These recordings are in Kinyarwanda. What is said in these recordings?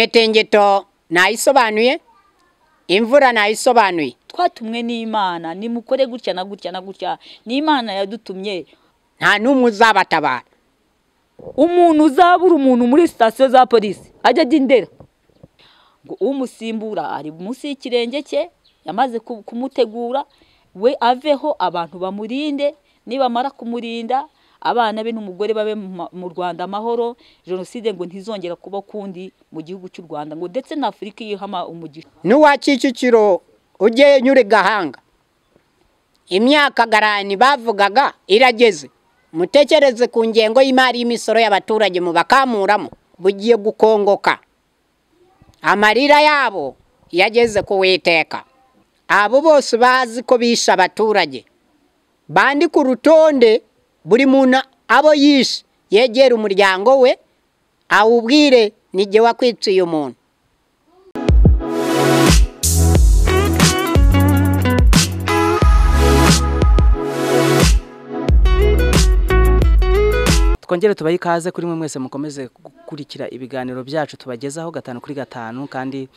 Imitingito nayisobanuye, imvura nayisobanuye. twatumwe n'imana nimukore gutya na gutya na gutya ni imana yadutumye Nta n'umwe uzabatabara. umuntu uzabura umuntu muri sitasiyo za polisi ajya ajya indera ngo umusimbura ari munsi y'ikirenge cye yamaze ku- kumutegura we aveho abantu bamurinde nibamara kumurinda abana be n'umugore babe mu ma- mu rwanda amahoro jenoside ngo ntizongera kuba kundi mu gihugu cy'u rwanda ngo ndetse na afurika yihama umugisha n'uwa Kicukiro ujye nyure gahanga imyaka garani bavugaga irageze mutekereze ku ngengo y'imari y'imisoro y'abaturage mubakamuramo bugiye gukongoka amarira yabo yageze ku witeka abo bose bazi ko bishe abaturage bandike urutonde buri muntu abo yishe yegere umuryango we awubwire ni jye wakwiciye umuntu twongere tubahe ikaze kuri mwe mwese mukomeze gukurikira ibiganiro byacu tubagezaho gatanu kuri gatanu kandi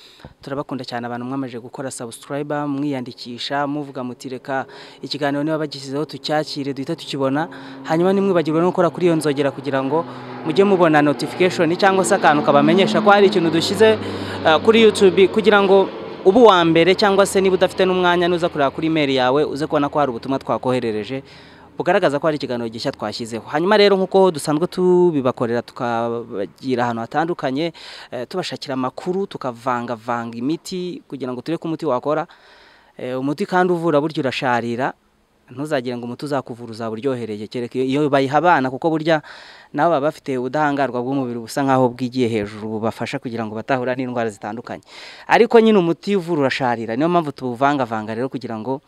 turabakunda cyane abantu mwamaje gukora subscriber mwiyandikisha muvuga muti reka ikiganiro niba bagishyizeho tucyakire duhita tukibona hanyuma ntimwibagirwe no gukora kuri iyo nzogera kugira ngo mujye mubona notification cyangwa se akantu kabamenyesha ko hari ikintu dushyize eh, kuri YouTube kugira ngo uba uwa mbere cyangwa se niba udafite n'umwanya nuza kureba kuri email yawe uze kubona ko hari ubutumwa twakoherereje bugaragaza ko hari ikiganiro gishya twashyizeho hanyuma rero nk'uko dusanzwe tubibakorera tukabagira ahantu hatandukanye eh, tubashakira amakuru tukavangavanga imiti kugira ngo turebe ko umuti wakora Eh, umuti kandi uvura burya urasharira ntuzagire ngo umuti uzakuvura uzaba uryohereye kereka iyo- iyo bayiha abana kuko burya nabo baba bafite ubudahangarwa bw'umubiri busa nk'aho bwigiye hejuru bubafasha kugira ngo batahura n'indwara zitandukanye ariko nyine umuti uvura urasharira niyo mpamvu tuwuvangavanga rero kugira ngo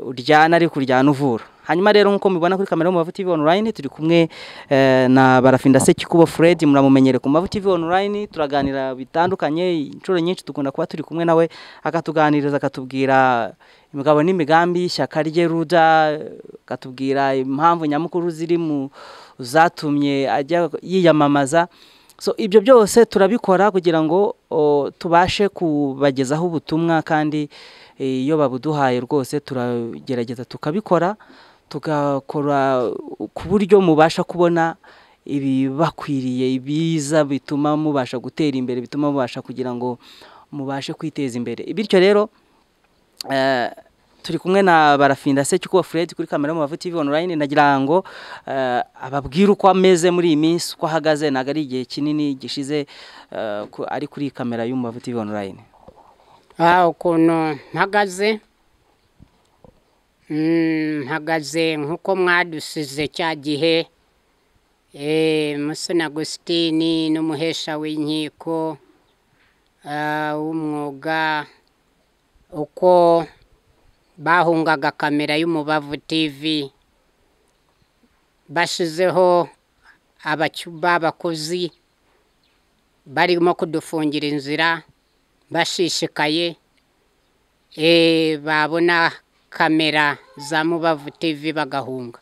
uryana ariko uryana uvura hanyuma rero nk'uko mubibona kuri kamera yo mu Mavu TV online turi kumwe eh, na Barafinda Sekikubo Fred muramumenyere ku Mavu TV online turaganira bitandukanye inshuro nyinshi dukunda kuba turi kumwe nawe akatuganiriza akatubwira imigabo n'imigambi y'ishyaka rye ruda akatubwira impamvu nyamukuru ziri mu zatumye ajya yiyamamaza so ibyo byose turabikora kugira ngo o, tubashe kubagezaho ubutumwa kandi eh, iyo babuduhaye rwose turagerageza tukabikora tugakora ku buryo mubasha kubona ibibakwiriye ibiza bituma mubasha gutera imbere bituma mubasha kugira ngo mubashe kwiteza imbere bityo rero eh, turi kumwe na barafinda Sekikubo Fred kuri kamera yo mu Mavu TV online nagira ngo eh, ababwire uko ameze muri iyi minsi uko ahagaze ntabwo ari igihe kinini gishize eh, ku- ari kuri kamera yo mu Mavu TV online aha ukuntu mpagaze Mm, mpagaze nk'uko mwadusize cya gihe eh, musoni agusitini n'umuhesha w'inkiko ah, w'umwuga uko bahungaga kamera y'umubavu tivi bashizeho abacuba abakozi barimo kudufungira inzira bashishikaye eh, babona kamera za mubavu tivi bagahunga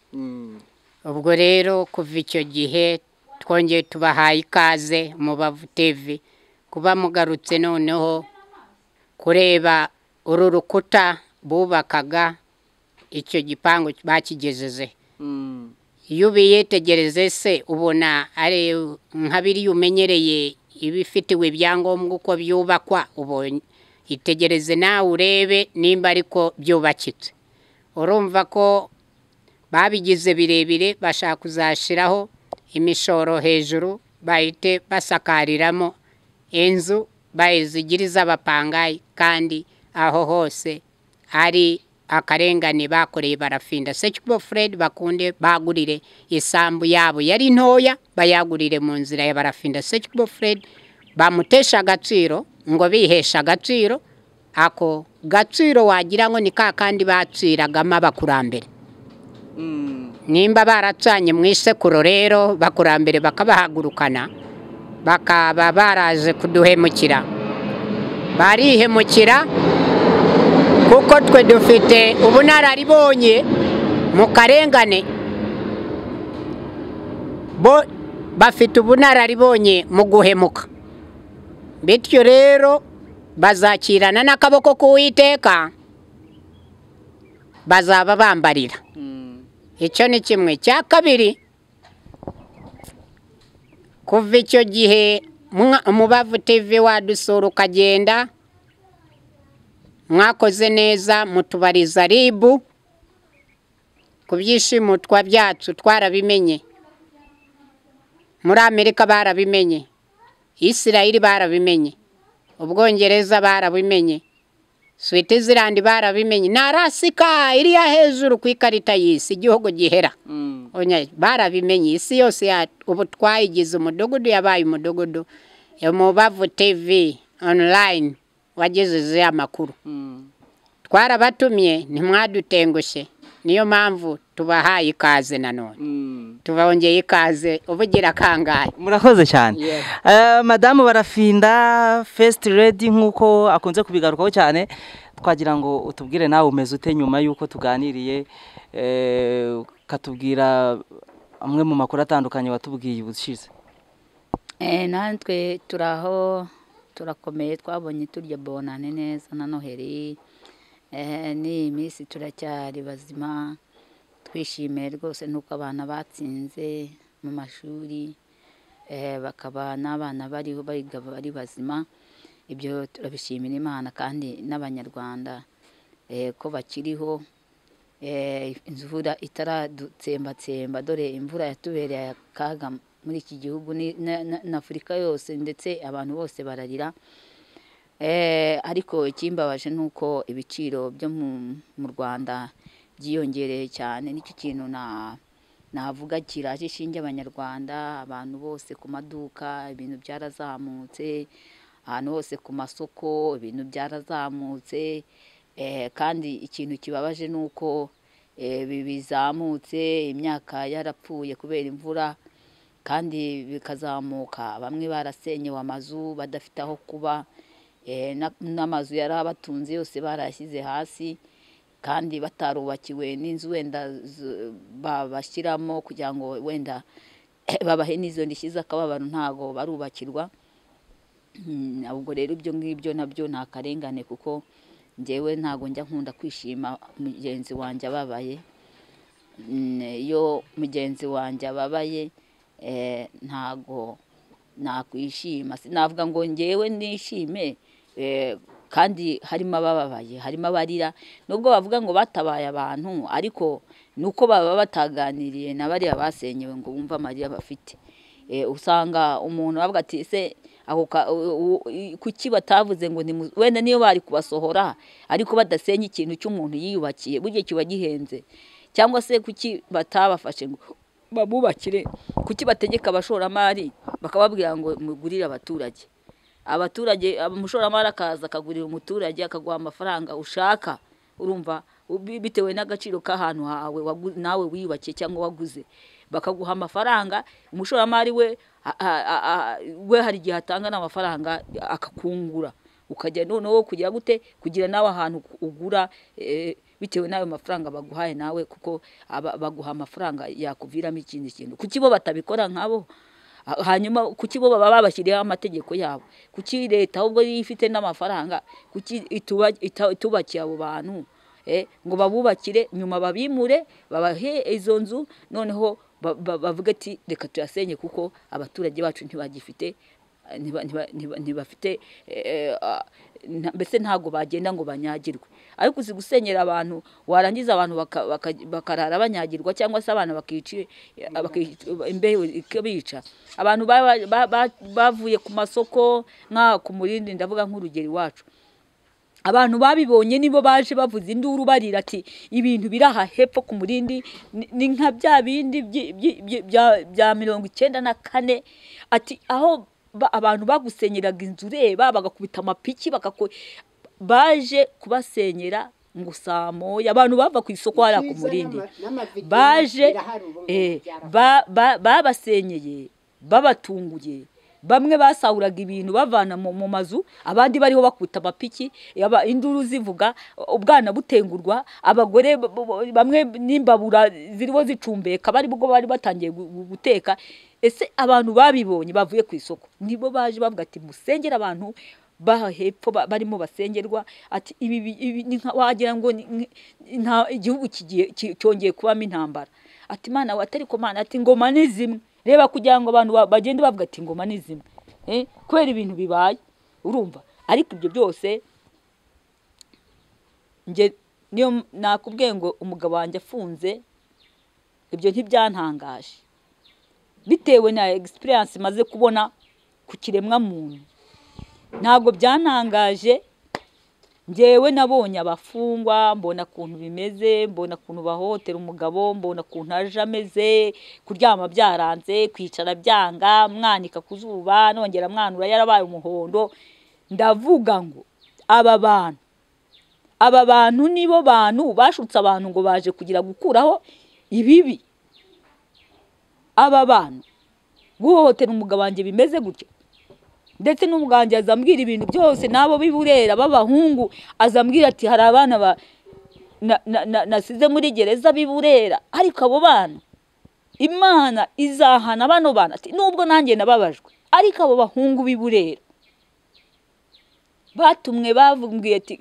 ubwo rero kuva icyo gihe twongeye tubahaye ikaze mubavu tivi kuba mugarutse noneho kureba uru rukuta bubakaga icyo gipangu bakigejeje iyo ubiyitegereze se ubona ari nka biriya umenyereye ibifitiwe ibyangombwa uko byubakwa ubonye itegereze nawe urebe nimba ariko byubakitse urumva ko babigize birebire bashaka kuzashyiraho imishoro hejuru bahite basakariramo inzu bayizigire iz'abapangayi kandi aho hose ari akarengane bakoreye barafinda sekikubo fred bakunde bagurire isambu yabo yari ntoya bayagurire mu nzira ya barafinda sekikubo fred bamutesha agaciro ngo bihesha agaciro ako gaciro wagira ngo ni ka kandi baciragamo abakurambere nimba baracanye mu isekuru rero bakurambere bakabahagurukana bakaba baraje kuduhemukira barihemukira kuko twe dufite ubunararibonye mu karengane bo bafite ubunararibonye mu guhemuka bityo rero bazakirana n'akaboko k'uwiteka bazaba bambarira icyo ni kimwe cya kabiri kuva icyo gihe mwa- umubavu tv wadusura ukagenda mwakoze neza mutubariza ribu ku byishimutwa byacu twarabimenye muri amerika barabimenye isirayeli barabimenye ubwongereza barabimenye switizirandi barabimenye na rasika iriya hejuru ku ikarita y'isi igihugu gihera Onya, barabimenye isi yose ya- ubu twayigize umudugudu yabaye umudugudu umubavu tv online wagejejeho amakuru twarabatumye ntimwadutengushye niyo mpamvu tubahaye ikaze nanone tubongeye ikaze ubugira kangahe murakoze cyane Yes. Eh, madamu barafinda fesiti redi nk'uko akunze kubigarukaho cyane twagira ngo utubwire nawe umeze ute nyuma y'uko tuganiriye eh, ukatubwira amwe mu makuru atandukanye watubwiye ubushize Eh, natwe turaho turakomeye twabonye turya bonane neza na noheli Eh, n'iyi minsi turacyari bazima twishimiye rwose n'uko abana batsinze mu mashuri eh, bakaba n'abana bariho biga bari bazima ibyo turabishimira imana kandi n'abanyarwanda eh, ko bakiriho Eh, imvura itaradutsembatsemba dore imvura yatubereye akaga muri iki gihugu ni- na- na- n'afurika yose ndetse abantu bose bararira Eh, ariko ikimbabaje ni uko ibiciro byo mu mu rwanda byiyongereye cyane nicyo kintu na navuga kiraje ishinge abanyarwanda abantu bose ku maduka ibintu byarazamutse ahantu hose ku masoko ibintu byarazamutse Eh, kandi ikintu kibabaje ni uko eh, bi- bizamutse imyaka yarapfuye kubera imvura kandi bikazamuka bamwe barasenyewe amazu badafite aho kuba eh, na- n'amazu yari abatunze yose barayashyize hasi kandi batarubakiwe n'inzu wenda z- babashyiramo kugira ngo wenda babahe n'izo ndishyi z'akababaro ntago barubakirwa Mm, ubwo rero ibyo ngibyo nabyo ni akarengane kuko njyewe ntabwo njya nkunda kwishima mugenzi wanjye ababaye Mm, iyo mugenzi wanjye ababaye eh, ntago nakwishima sinavuga ngo njyewe nishime eh, kandi harimo abababaye harimo abarira nubwo bavuga ngo batabaye abantu ariko nuko baba bataganiriye na bariya basenyewe ngo bumve amarira bafite Eh, usanga umuntu avuga ati ese ako ka- u- u- i- kuki batavuze ngo nimu- wenda niyo bari kubasohora ariko badasenya ikintu cy'umuntu yiyubakiye burya kiba gihenze cyangwa se kuki batabafashe ngo babubakire kuki bategeka abashoramari bakababwira ngo mugurire abaturage abaturage umushoramari akaza akagurira umuturage akaguha amafaranga ushaka urumva ubi- bitewe n'agaciro k'ahantu hawe wagu- nawe wiyubakiye cyangwa waguze bakaguha amafaranga umushoramari we a- a- a- a- we hari igihe atanga n'amafaranga akakungura ukajya noneho kugira gute kugira nawe ahantu ugura eh, bitewe n'ayo mafaranga baguhaye nawe kuko aba- baguha amafaranga yakuviramo ikindi kintu kuki bo batabikora nkabo Ha- hanyuma kuki bo baba babashyiriyeho amategeko yabo kuki leta ahubwo iyo ifite n'amafaranga kuki ituba- ita- itubakiye abo bantu eh, ngo babubakire nyuma babimure babahe izo nzu noneho ba- ba- bavuge ati reka tuyasenye kuko abaturage bacu ntibagifite eh, ntiba- ntiba- ntiba- ntibafite eh, ah, nta- mbese ntabwo bagenda ngo banyagirwe ariko uzi gusenyera abantu warangiza abantu baka- baka- bakarara banyagirwa cyangwa se abantu bakici baki- imbeho ikabica abantu baba- ba- ba- bavuye ku masoko nka ku murindi ndavuga nk'urugero iwacu abantu babibonye nibo baje bavuza induru barira ati ibintu biri aha hepfo ku murindi ni- ni nka bya bindi byi- byi- byi- bya- bya mirongo icyenda na kane ati aho ba- abantu bagusenyeraga inzu ureba bagakubita amapiki bakaku- baje kubasenyera ngo samoya abantu bava ku isoko hariya ku murindi baje eh, ba- ba- babasenyeye babatunguye bamwe basahuraga ibintu bavana mu mu mazu abandi bariho bakubita amapiki aba- induru zivuga ubwana butengurwa abagore b- b- bamwe n'imbabura ziriho zicumbeka bari bwo bari batangiye gu- gu- guteka ese abantu babibonye bavuye ku isoko nibo baje bavuga ati musengere abantu baha hepfo ba- barimo basengerwa ati ibi bi- ibi ni nka wagira ngo ni- ni- nta igihugu kigiye ki- cyongeye kubamo intambara ati mana we atari ko mana ati ingoma ni zimwe reba kugira ngo abantu ba- bagende bavuga ati ingoma ni zimwe Eh, kubera ibintu bibaye urumva ariko ibyo byose njye niyo nakubwiye ngo umugabo wanjye afunze ibyo ntibyantangaje bitewe na egisipiriyanse maze kubona ku kiremwamuntu ntabwo byantangaje ngewe nabonye abafungwa mbona ukuntu bimeze mbona ukuntu bahotera umugabo mbona ukuntu aje ameze kuryama byaranze kwicara byanga mwanika ku zuba nongera mwanura yarabaye umuhondo ndavuga ngo aba bantu aba bantu nibo bantu bashutse abantu ngo baje kugira gukuraho ibibi aba bantu guhohotera umugabo wanjye bimeze gutyo ndetse n'umuganga azambwira ibintu byose n'abo b'i Burera b'abahungu azambwira ati hari abana ba na- na- na- nasize muri gereza b'i Burera ariko abo bana imana izahana bano bana ati nubwo nanjye nababajwe ariko abo bahungu b'i Burera batumwe bavumbwiye ati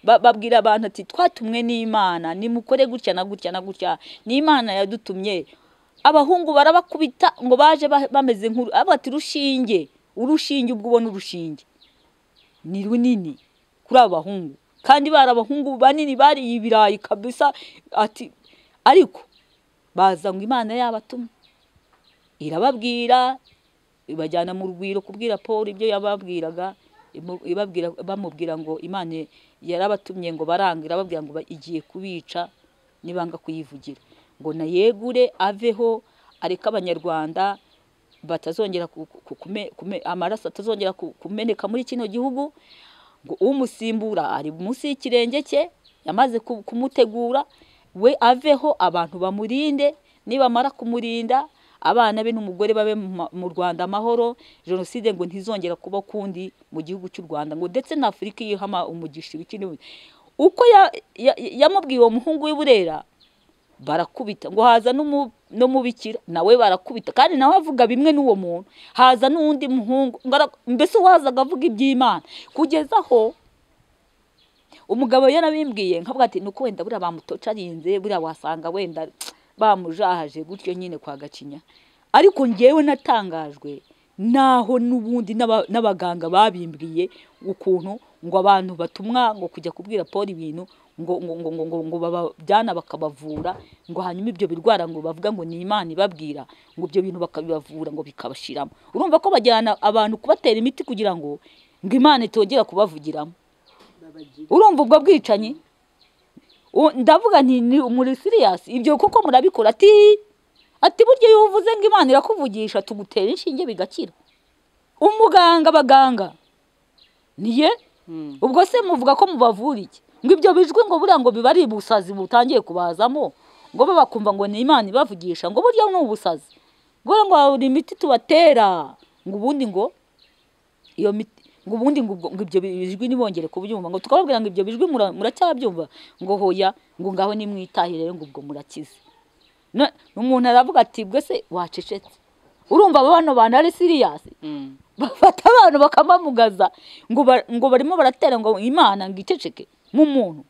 ba- babwira abantu ati twatumwe n'imana nimukore gutya na gutya na gutya ni imana yadutumye abahungu barabakubita ngo baje ba- bameze nk'uru avuga ati rushinge urushinge ubwo ubona urushinge ni runini kuri aba bahungu kandi bari abahungu banini bariye ibirayi kabisa ati ariko baza ngo imana yabatumye irababwira ibajyana mu rugwiro kubwira paul ibyo yababwiraga imu- ibabwira- bamubwira ngo imana yarabatumye ngo baranga irababwira ngo ba- igiye kubica nibanga kuyivugira ngo nayegure aveho areke abanyarwanda batazongera ku- ku- kume- kume- amaraso atazongera ku- kumeneka muri kino gihugu ngo umusimbura ari munsi y'ikirenge cye yamaze ku- kumutegura we aveho abantu bamurinde nibamara kumurinda abana be n'umugore babe mu ma- mu rwanda amahoro jenoside ngo ntizongera kuba ukundi mu gihugu cy'u rwanda ngo ndetse na afurika yihama umugisha ibiki n'ibi uko ya- ya- yamubwiye uwo muhungu w'i burera barakubita ngo haza n'umu- n'umubikira nawe barakubita kandi nawe avuga bimwe n'uwo muntu haza n'undi muhungu ngo ara- mbese uwazaga avuga iby'imana kugeza aho umugabo yarabimbwiye nkavuga ati nuko wenda buriya bamutocarinze buriya wasanga wenda bamujahaje gutyo nyine kwa gacinya ariko ngewe natangajwe naho n'ubundi n'aba- n'abaganga babimbwiye ukuntu ngo abantu batumwa ngo kujya kubwira paul ibintu ngo ngo ngo ngo ngo, ngo babajyana bakabavura ngo hanyuma ibyo birwara ngo bavuga ngo ni imana ibabwira ngo ibyo bintu bakabibavura ngo bikabashiramo urumva ko bajyana abantu kubatera imiti kugira ngo ngo imana itongera kubavugiramo urumva ubwo bwicanyi U- ndavuga nti ni muri siriyasi ibyo kuko murabikora ati ati burya iyo uvuze ngo imana irakuvugisha tugutera inshinge bigakira umuganga abaganga niye ubwo se muvuga ko mubavura iki ngo ibyo bijwi ngo buriya ngo biba ari ubusazi butangiye kubazamo ngo bo bakumva ngo ni imana ibavugisha ngo burya ni ubusazi ngo buriya ngo hari imiti tubatera ngo ubundi ngo iyo miti ngo ubundi ngo ubwo- ngo ibyo bijwi ntibongere kubyumva ngo tukababwira ngo ibyo bijwi mura- muracyabyumva ngo hoya ngo ngaho nimwitahire rero ngo ubwo murakize Na- umuntu aravuga ati bwese wacecetse urumva aba bano bantu ari siriyasi bafata abantu bakabamugaza ngo ba- ngo barimo baratera ngo imana ngo iceceke mu muntu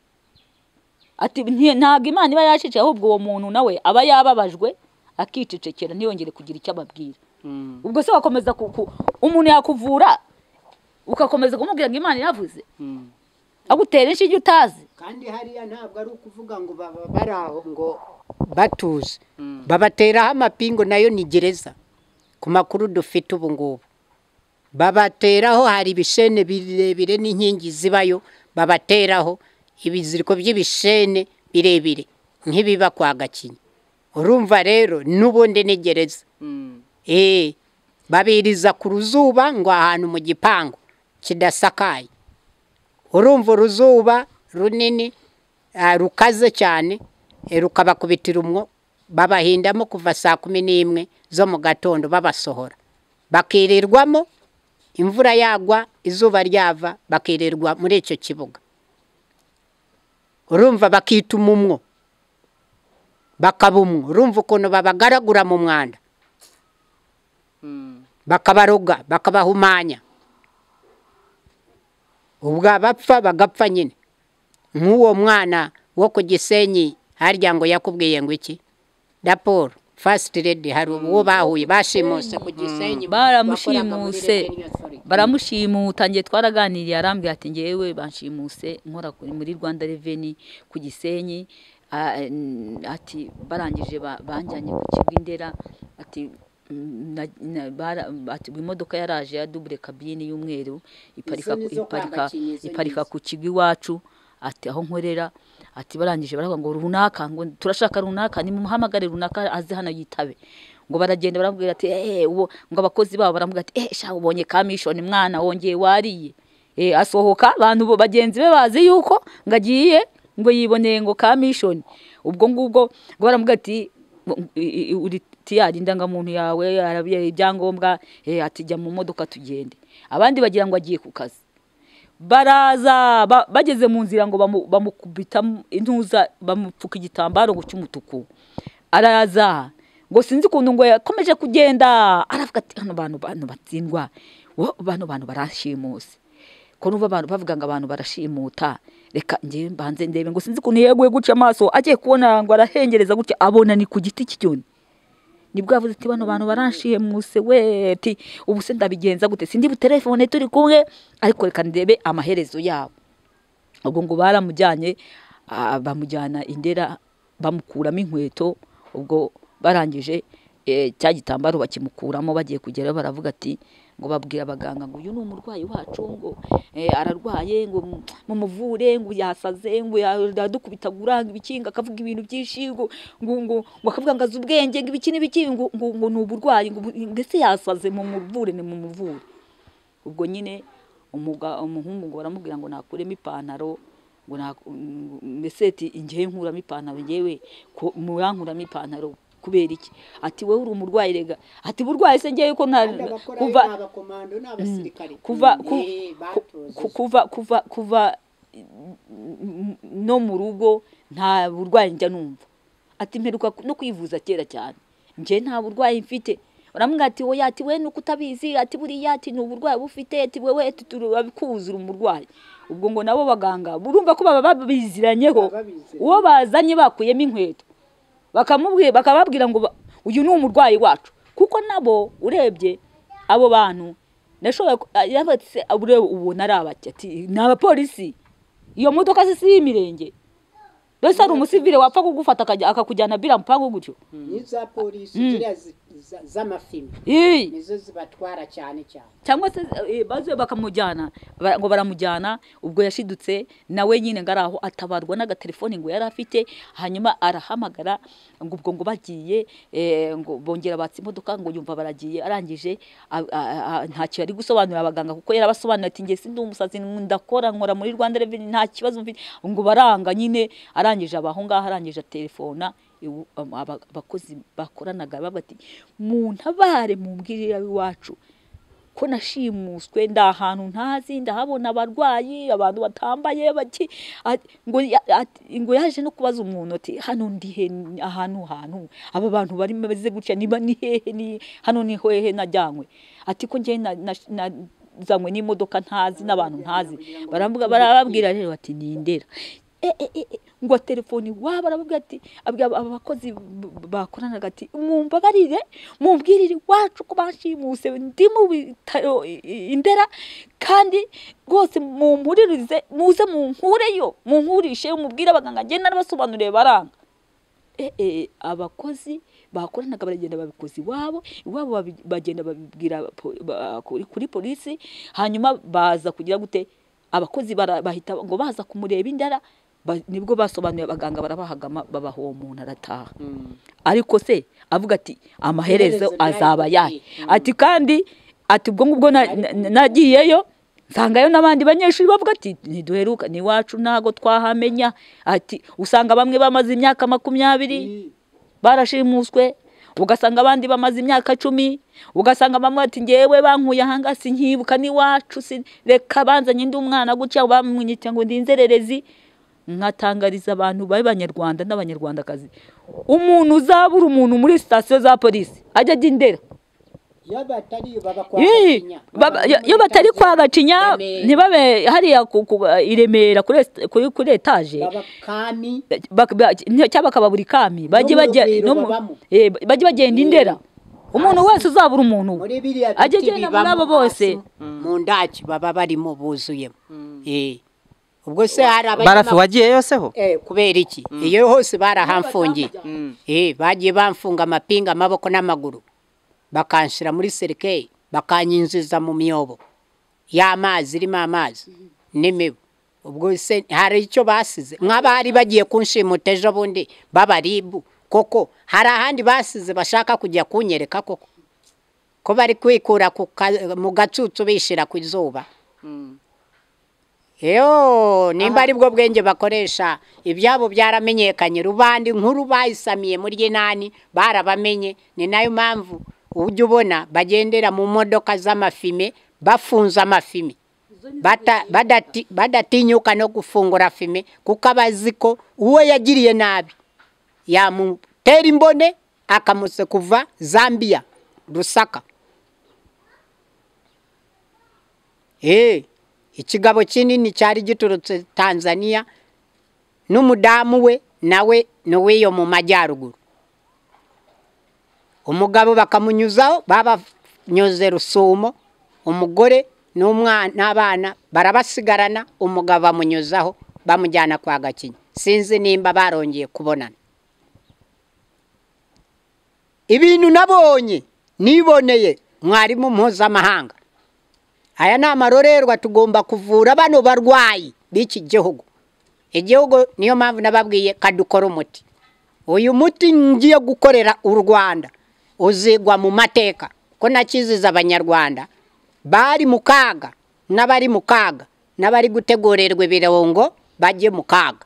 ati "Nti- ntabwo imana iba yaceceye ahubwo uwo muntu nawe aba yababajwe akicecekera ntiyongere kugira icyo ababwira ubwo se wakomeza ku- ku- umuntu yakuvura ugakomeza kumubwira ngo imana iravuze agutera inshinge utazi kandi hariya ntabwo ari ukuvuga ngo baba bari aho ngo batuze babateraho amapingu nayo ni gereza ku makuru dufite ubu ngubu babateraho hari ibishene birebire n'inkingi zibayo babateraho ibiziriko by'ibishene birebire nk'ibiba kwa gakinya urumva rero n'ubundi ni gereza Eh, babiriza ku ruzuba ngo ahantu mu gipangu kidasakaye urumva uruzuba runini ah, rukaze cyane eh, rukabakubitira umwo babahindamo kuva saa kumi n'imwe zo mu gatondo babasohora bakirirwamo imvura yagwa izuba ryava bakirirwa muri icyo kibuga urumva bakituma umwo bakaba umwo urumva ukuntu babagaragura mu mwanda bakabaroga bakabahumanya ubwo abapfa bagapfa nyine nk'uwo mwana wo ku gisenyi harya ngo yakubwiye ngo iki raporo fasiti redi hari uwo bahuye bashimuse ku gisenyi baramushimuse bakoraga muri Radiyo Sorry. baramushimuta njye twaraganiriye arambwira ati ngewe banshimuse nkora ku- muri rwanda reveni ku gisenyi a- n- ati barangije ba- banjyanye ku kigo indera ati mm, na- na- bara- ati, imodoka yaraje ya dubure kabine y'umweru iparika Izo ni zo iparika- kwambakinya, izo ni iparika izo. ku kigo iwacu ati aho nkorera ati barangije baravuga ngo runaka ngo turashaka runaka nimumuhamagare runaka aze hano yitabe ngo baragenda barambwira ati eh uwo ngo abakozi babo baramubwira ati eh sha ubonye kamishoni mwana wongeye wariye eh asohoka abantu bo- bagenzi be bazi yuko ngo agiye ngo yiboneye ngo kamishoni ubwo ngubwo ngo baramubwira ati i- i- uri tiyari indangamuntu yawe arabiye ibyangombwa eh ati jya mu modoka tugende abandi bagira ngo agiye ku kazi baraza ba- bageze mu nzira ngo bamu- bamukubita intuza bamupfuka igitambaro ngo cy'umutuku araza ngo sinzi ukuntu ngo yakomeje kugenda aravuga ati hano bantu bantu batsindwa wo- bano bantu barashimuse ko nuva abantu bavuga ngo abantu barashimuta reka njye mbanze ndebe ngo sinzi ukuntu yeguye guca amaso agiye kubona ngo arahengereza gutya abona ni ku giti cy'icyoni nibwo yavuze ati bano bantu baranshimuse we ati ubu se ndabigenza gute sindi butelefone turi kumwe ariko reka ndebe amaherezo yabo ubwo ngo baramujyanye ah, bamujyana indera bamukuramo inkweto ubwo barangije eh, cya gitambaro bakimukuramo bagiye kugerayo baravuga ati ngo babwira abaganga ngo uyu ni umurwayi wacu ngo eh, ararwaye ngo mu- mumuvure ngo yasaze ngo yadukubitagura ngo ibikinga akavuga ibintu byinshi ngo ngo ngo ngo akavuga ngo azi ubwenge ngo ibiki n'ibiki ngo ngo ngo ni uburwayi ngo ubu- ngo ese yasaze mumuvure ni mumuvure ubwo nyine umuga- umuhungu ngo baramubwira ngo nakuremo ipantaro ngo nak- ngo- meseti ngewe nkuramo ipantaro ngewe ko murankuramo ipantaro kubera iki ati wowe uri umurwayi rega ati burwayi se ngewe ko nta kuva kuva ku- ku- kuva kuva kuva mm, no mu rugo nta burwayi njya numva ati mperuka ku- no kwivuza kera cyane njye nta burwayi mfite baramubwira ati oya ati we nuko utabizi ati buriya ati ni uburwayi uba ufite ati wewe ati turabikuzura umurwayi ubwo ngo nabo baganga urumva ko baba babiziranyeho Baba babiziranye. uwo bazanye bakuyemo inkweto bakamubwira bakababwira ngo ba- uyu ni umurwayi wacu kuko nabo urebye abo bantu nashoboye ku- ah, yavuze se ureba ubona ari abaki ati ni abapolisi iyo modoka si iy'imirenge mbese hari umusivile wapfa kugufata akajya- akakujyana bila mpango gutyo n'iza polisi ziriya zi- z'amafilime Ii. nizo zibatwara cyane cyane cyangwa se eh, bazuye bakamujyana ba- ngo baramujyana ubwo yashidutse nawe nyine ngo ari aho atabarwa n'agatelefoni ngo yari afite hanyuma arahamagara ngo ubwo ngo bagiye eh, ngo bongera batse imodoka ngo yumva baragiye arangije a- a- a- ntacyo yari gusobanurira abaganga kuko yarabasobanuriye ati njye sindi umusazi ndakora nkora muri Rwanda Revenue nta kibazo mfite ngo baranga nyine arangije abaho ngaho arangije telefona iwu- aba- abakozi bakoranaga bavuga ati muntabare mumbwirire iwacu ko nashimuswe ndi ahantu ntazi ndahabona abarwayi abantu batambaye baki a- ngo ya- ati- ngo yaje no kubaza umuntu ati hano ndi he Ni ahantu hantu aba bantu bari bameze gutya niba ni hehe ni hano ni hehe najyanywe ati ko njye na- na- nazanywe n'imodoka ntazi n'abantu ntazi baravuga barababwira rero bati ni indera E, e, e, e, ngo telefoni waba arababwira ati abwira aba- aba bakozi b- bakoranaga ati mumbabarire mumbwirire iwacu ko bashimuse ndi mu bitaro i- i- indera kandi rwose mumpuririze muze munkureyo munkurishe mubwire abaganga njye narabasobanuriye baranga Eh, eh, abakozi bakoranaga baragenda babikoze iwabo iwabo babi- bagenda babibwira po- ba- kuri- kuri polisi hanyuma baza kugira gute abakozi bara- bahita ngo baza kumureba indara ba- nibwo basobanuye abaganga barabahagama babaha uwo muntu arataha ariko se avuga ati amaherezo Iherezo azaba ryari yayo riri." ati kandi ati ubwo ngubwo na- na- na- nagiyeyo nsangayo n'abandi banyeshuri bavuga ati ntiduheruka n'iwacu ntago twahamenya ati usanga bamwe bamaze imyaka makumyabiri barashimuswe ugasanga abandi bamaze imyaka cumi ugasanga bamwe ati ngewe bankuye ahanga sinkibuka n'iwacu sin- reka banzanye ndi umwana gutya bamwita ngo ndi inzererezi nkatangariza abantu b'abanyarwanda n'abanyarwandakazi umuntu uzabura umuntu muri sitasiyo za polisi ajya ajya indera iyo batari baba kwa Ii, Gacinya. baba- Baba iyo iyo batari kwa Gacinya Remera. ntibabe hariya ku- ku- i Remera kuri est- kuri kuri etaje baba kami Bak- ba- ni- cyangwa bakaba buri kami bajye mu bajya Rugwiro no mu- babamo. eh, bajye bagenda indera umuntu wese uzabura umuntu muri biriya ajye biti agenda muri bibamo abo bose hasi mu ndaki baba barimo buzuyemo Eh. ubwo se hari barafi abanyama wagiyeyo seho Eh, kubera iki iyo hose barahamfungiye Eh, bagiye bamfunga amapinga amaboko n'amaguru bakanshyira muri serikeyi bakanyinjiza mu myobo y'amazi irimo amazi n'imibu ubwo se hari icyo basize nk'abari bagiye kunshimuta ejo bundi b'abaribu koko hari ahandi basize bashaka kujya kunyereka koko ko bari kwikura ku ka- mu gacucu bishira ku izuba Yo, nimba ari bwo bwenge bakoresha ibyabo byaramenyekanye rubandi nkuru bayisamiye muri nani barabamenye ni nayo mpamvu ujya ubona bagendera mu modoka z'amafime bafunze amafime Bata- badati- badatinyuka no gufungura fime kuko abazi ko uwo yagiriye nabi yamutera imbone akamuse kuva zambia rusaka Eh, ikigabo kinini cyari giturutse tanzania n'umudamu we nawe n'uw'iyo mu majyaruguru umugabo bakamunyuzaho babanyuze rusumo umugore n'umwana n'abana barabasigarana umugabo bamunyuzaho bamujyana kwa gakinya sinzi nimba barongeye kubonana ibintu nabonye niboneye mwarimu mpuzamahanga aya ni amarorerwa tugomba kuvura bano barwayi b'iki gihugu igihugu niyo mpamvu nababwiye kadukora umuti uyu muti ngiye gukorera u rwanda uzigwa mu mateka ko nakiziza abanyarwanda bari mu kaga n'abari mu kaga n'abari gutegurerwa ibirungo bajye mu kaga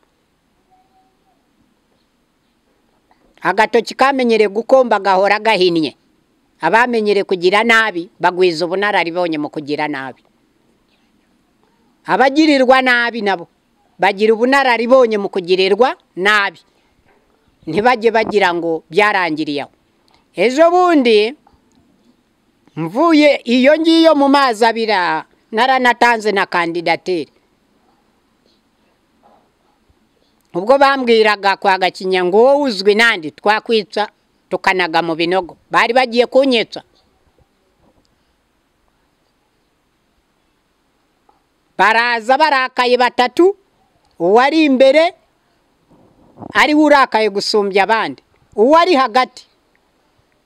agatoki kamenyereye gukomba gahora gahinnye abamenyereye kugira nabi bagwiza ubunararibonye mu kugira nabi abagirirwa nabi nabo bagira ubunararibonye mu kugirirwa nabi ntibajye bagira ngo byarangiriye aho ejo bundi mvuye iyo ngiyo mu mazi abira naranatanze na kandidatire ubwo bambwiraga kwa gakinya ngo wowe uzwi nandi twakwica tukanaga mu binogo bari bagiye kunyica baraza barakaye batatu uwari imbere ariwe urakaye gusumbya abandi uwari hagati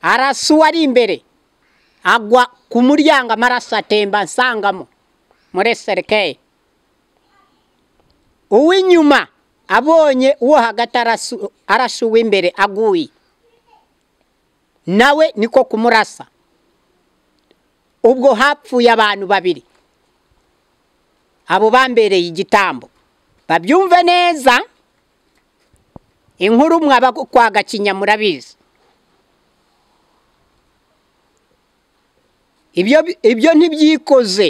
arasa uwari imbere agwa ku muryango amaraso atemba nsangamo muri serikeyi uw'inyuma abonye uwo hagati arasu- arashe uw'imbere aguye nawe niko kumurasa ubwo hapfuye abantu babiri abo bambereye igitambo babyumve neza inkuru mwaba kwa gakinya murabizi ibyo ibyo ntibyikoze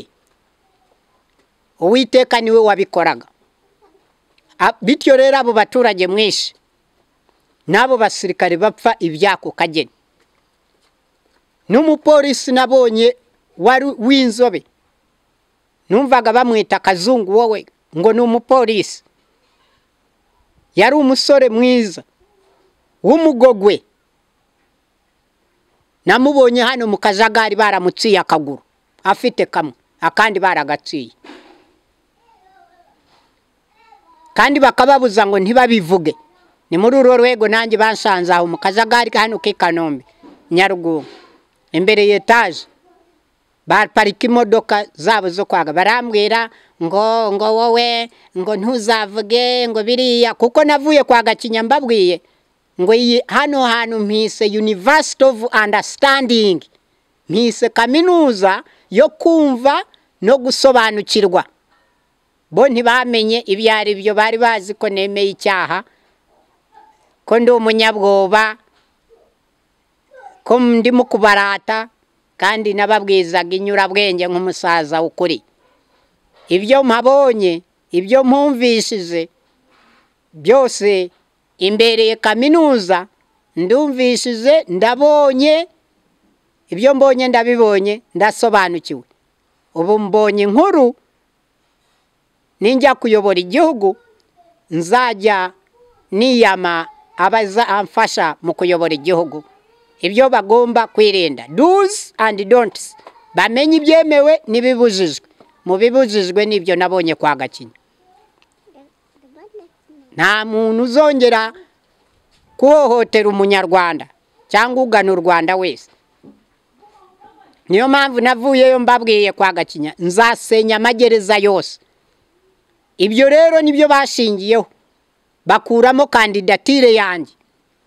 uwiteka niwe wabikoraga A- bityo rero abo baturage mwinshi n'abo basirikare bapfa ibyako kageni n'umupolisi nabonye wari w'inzobe numvaga bamwita kazungu wowe ngo ni umupolisi yari umusore mwiza w'umugogwe namubonye hano mu kajagari baramuciye akaguru afite kamwe akandi baragaciye kandi bakababuza ngo ntibabivuge ni muri urwo rwego nanjye bansanze aho mu kajagari hano k'i kanombe nyarugunga imbere ya etaje baparika imodoka zabo zo kwaga barambwira ngo ngo wowe ngo ntuzavuge ngo biriya kuko navuye kwa gakinya mbabwiye ngo iyi hano hantu mpise university of understanding mpise kaminuza yo kumva no gusobanukirwa bo ntibamenye ibyo ari byo bari bazi ko nemeye icyaha ko ndi umunyabwoba ko ndimo kubarata kandi nababwizaga inyurabwenge nk'umusaza ukuri ibyo mpabonye ibyo mpumvishije byose imbereye kaminuza ndumvishije ndabonye ibyo mbonye ndabibonye ndasobanukiwe ubu mbonye inkuru ninjya kuyobora igihugu nzajya niyama amfasha mu kuyobora igihugu ibyo bagomba kwirinda duzi andi don'ts bamenye ibyemewe n'ibibujijwe mu bibujijwe n'ibyo nabonye kwa gakinya nta muntu uzongera kuhohotera umunyarwanda cyangwa ugana u rwanda wese niyo mpamvu navuyeyo mbabwiye kwa gakinya nzasenya amagereza yose ibyo rero nibyo bashingiyeho bakuramo kandidatire yanjye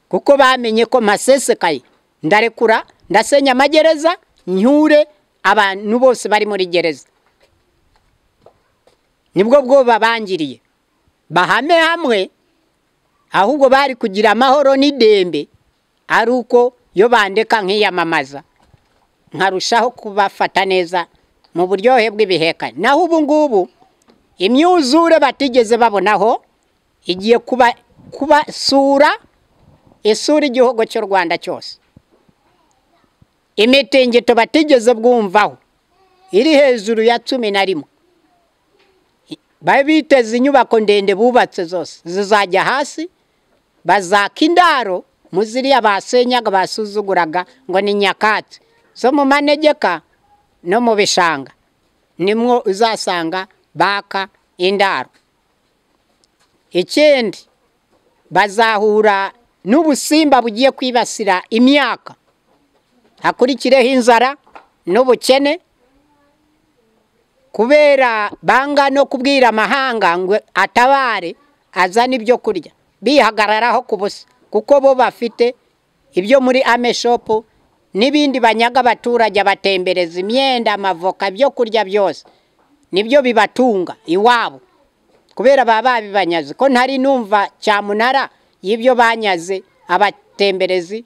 kuko bamenye ko masesekaye ndarekura ndasenya amagereza nyure abantu bose bari muri gereza nibwo bwo babangiriye bahame hamwe ahubwo bari kugira amahoro n'idembe ari uko iyo bandeka nkiyamamaza nkarushaho kubafata neza mu buryohe bw'ibihekane naho ubu ngubu imyuzure batigeze babonaho igiye kubasura isura igihugu cy'u rwanda cyose imitingito batigeze bwumvaho iri hejuru ya cumi na rimwe bari biteze inyubako ndende bubatse zose zizajya hasi bazaka indaro mu ziriya basenyaga basuzuguraga ngo ni nyakatsi zo mu manegeka no mu bishanga nimwo uzasanga baka indaro ikindi bazahura n'ubusimba bugiye kwibasira imyaka hakurikireho inzara n'ubukene kubera banga no kubwira amahanga ngo atabare azane ibyo kurya bihagararaho ku busa kuko bo bafite ibyo muri ameshopu n'ibindi banyaga abaturage abatembereza imyenda amavoka ibyo kurya byose nibyo bibatunga iwabo kubera baba babibanyaze ko ntari numva cyamunara y'ibyo banyaze abatemberezi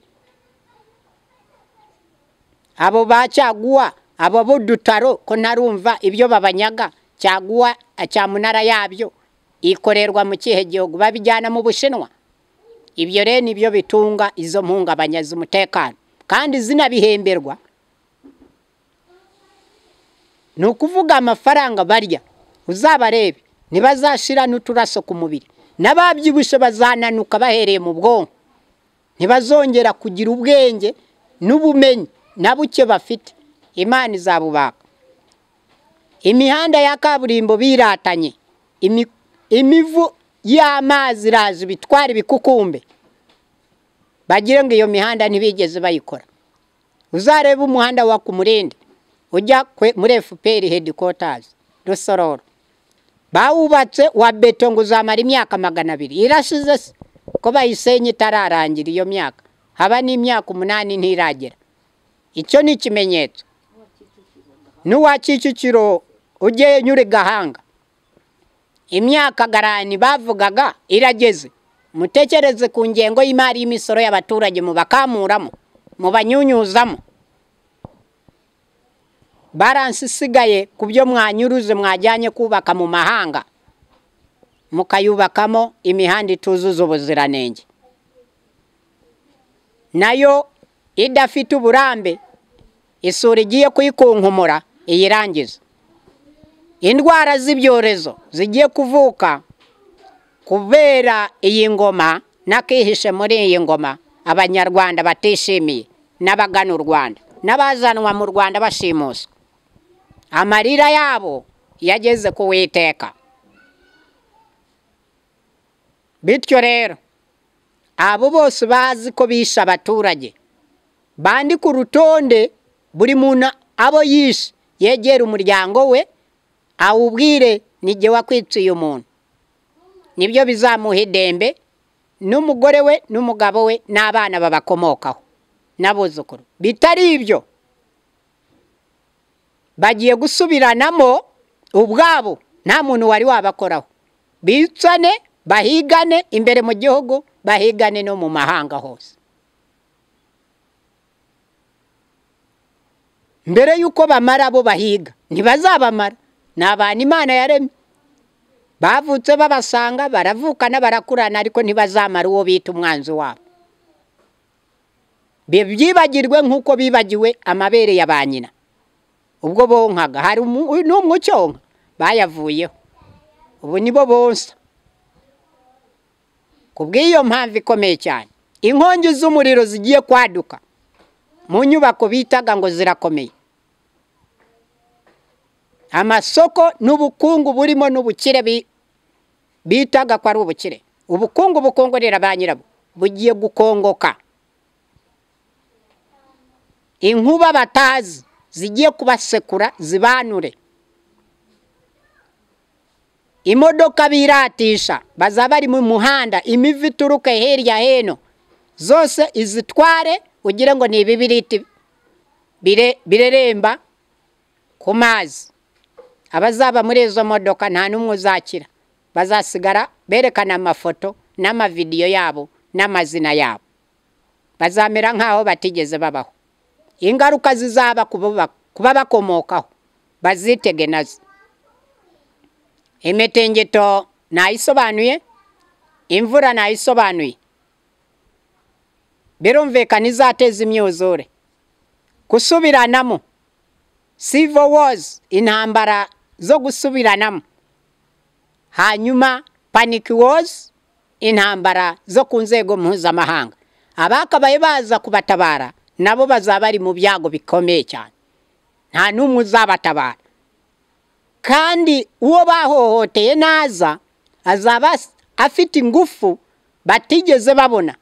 abo bacaguwa abo budutaro ko ntarumva ibyo babanyaga cyaguwa cyamunara yabyo ikorerwa mu kihe gihugu babijyana mu bushinwa ibyo rero nibyo bitunga izo mpungabanyaza umutekano kandi zinabihemberwa ni ukuvuga amafaranga barya uzabarebe ntibazashira n'uturaso ku mubiri n'ababyibushye bazananuka bahereye mu bwonko ntibazongera kugira ubwenge n'ubumenyi na buke bafite imana izabubaka imihanda ya kaburimbo biratanye imivu y'amazi iraza ibitwara ibikukumbe bagire ngo iyo mihanda ntibigeze bayikora uzarebe umuhanda wa ku murindi ujya muri efuperi hedikotazi rusororo bawubatse wa beto ngo uzamara imyaka magana abiri irashize se ko bayisenye itararangira iyo myaka haba n'imyaka umunani ntiragera icyo ni ikimenyetso n'uwa kicukiro ujye nyura gahanga imyaka garani bavugaga irageze mutekereze ku ngengo y'imari y'imisoro y'abaturage mubakamuramo mubanyunyuzamo baransi isigaye ku byo mwanyuruze mwajyanye kubaka mu mahanga mukayubakamo imihanda ituzuza ubuziranenge nayo idafite uburambe isura igiye kuyikunkumura iyirangiza indwara z'ibyorezo zigiye kuvuka kubera iyi ngoma n'akihishe muri iyi ngoma abanyarwanda batishimiye n'abagana u rwanda n'abazanwa mu rwanda bashimuswa amarira yabo yageze ku witeka bityo rero abo bose bazi ko bishe abaturage bandika urutonde buri muntu abo yishe yegera umuryango we awubwire n'igihe wakwiciye umuntu nibyo bizamuha idembe n'umugore we n'umugabo we n'abana babakomokaho n'abuzukuru bitari ibyo bagiye gusubiranamo ubwabo nta muntu wari wabakoraho bicane bahigane imbere mu gihugu bahigane no mu mahanga hose mbere y'uko bamara bo bahiga ntibazabamara ni abantu imana yaremye bavutse babasanga baravukana barakurana ariko ntibazamara uwo bita umwanzi wabo byibagirwe nk'uko bibagiwe amabere ya ba nyina ubwo bonkaga hari umu- n'umwe ucyonka bayavuyeho ubu nibo bonsa ku bw'iyo mpamvu ikomeye cyane inkongi z'umuriro zigiye kwaduka mu nyubako bitaga ngo zirakomeye amasoko n'ubukungu burimo n'ubukire bi- bitaga ko ari ubukire ubukungu bukongorera ba nyirabwo bugiye gukongoka inkuba batazi zigiye kubasekura zibanure imodoka biratisha bazaba bari mu muhanda imivi ituruka hirya hino zose izitware ugire ngo ni ibibiriti bire- bireremba ku mazi abazaba muri izo modoka nta n'umwe uzakira bazasigara berekana amafoto n'amavidiyo yabo n'amazina yabo bazamera nk'aho batigeze babaho ingaruka zizaba ku baba- ku babakomokaho bazitege nazo imitingito nayisobanuye imvura nayisobanuye birumvikana izateza imyuzure gusubiranamo civil wars intambara zo gusubiranamo hanyuma panic wars intambara zo ku nzego mpuzamahanga abakabaye baza kubatabara nabo bazaba bari mu byago bikomeye cyane nta n'umwe uzabatabara kandi uwo bahohoteye naza azaba as- afite ingufu batigeze babona